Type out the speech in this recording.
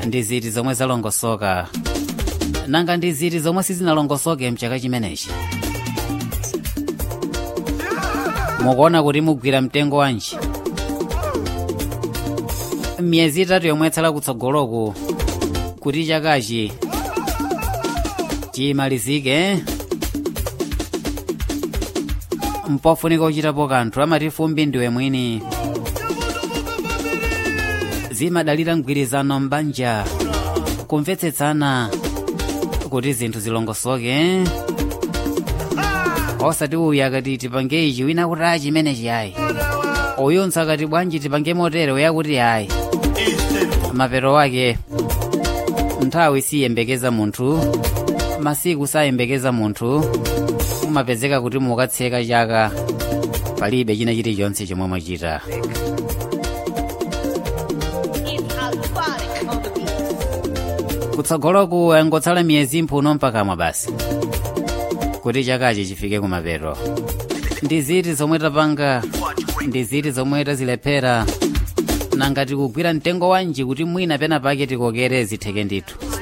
ndi ziti zomwe zalongosoka nanga ndi ziti zomwe sizinalongosoke mchaka chimenechi mukuona kuti mugwira mtengo wanji miyezi itatu yomwe yatsala kutsogoloku kuti chakachi chimalizike mpofunika uchitapo kanthu amati fumbi ndiwe mwini zimadalira mgwirizano m'banja kumvetsetsana kuti zinthu zilongosoke osati uyu akati tipange ichi wina kuti ayi chimenechi ayi uyunso akati bwanji tipange motere uya kuti ayi mapero wake nthawi siyembekeza munthu masiku sayembekeza munthu umapezeka kuti mukatseka chaka palibe china chilichonse chomwe mwachita kutsogoloku angotsala miyezi mphuno mpakamwa basi kuti chakachi chifike kumapeto ndi ziti zomwe tapanga ndi ziti zomwe tazilephera nangati kugwira mtengo wanji kuti mwina pena pake tikokere zitheke ndithu